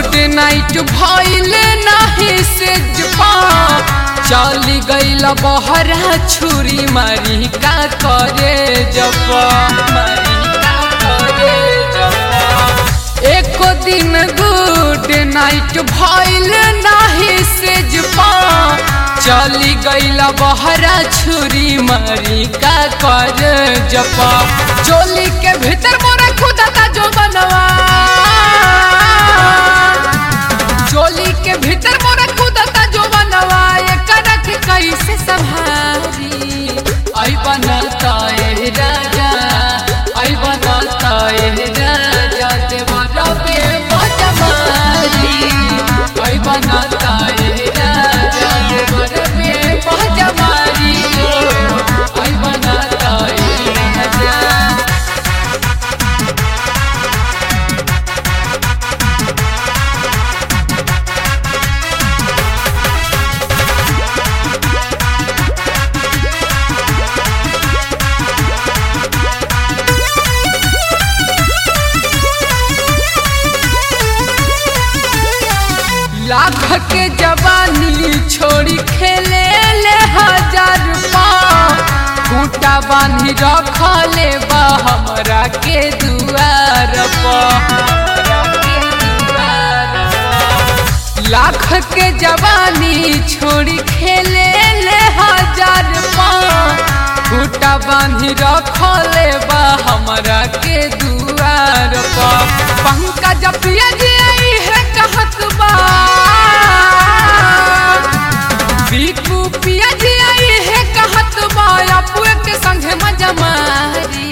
good night भइल नाही से जपा चली गईल बहरा छुरी मारी का करे जपा मारी का करे जपा एको दिन गुड नाइट भइल नाही से जपा चली गईल बहरा छुरी मारी का कर जपा चोली के भीतर मोरा खुदा जो बनवा चोली के भीतर मोरा खुदा जो बनवा एकरा के कैसे संभारी आई बनता ए राजा आई बनता ए राजा देवरा पे बजमारी आई बनता ए राजा देवरा पे बजमारी आई बनता ए राजा लाख के जवानी छोड़ी खेले ले हजार खूटा बांधी रखले बा हमरा के दुआर लाख के जवानी छोड़ी खेले ले हजार खूटा बांधी रखले बा हमरा के दुआर पंकज पिया जी आई है कहत बा बीकू पिया जी आई है कहत बा अपुए के संगे मजा मारी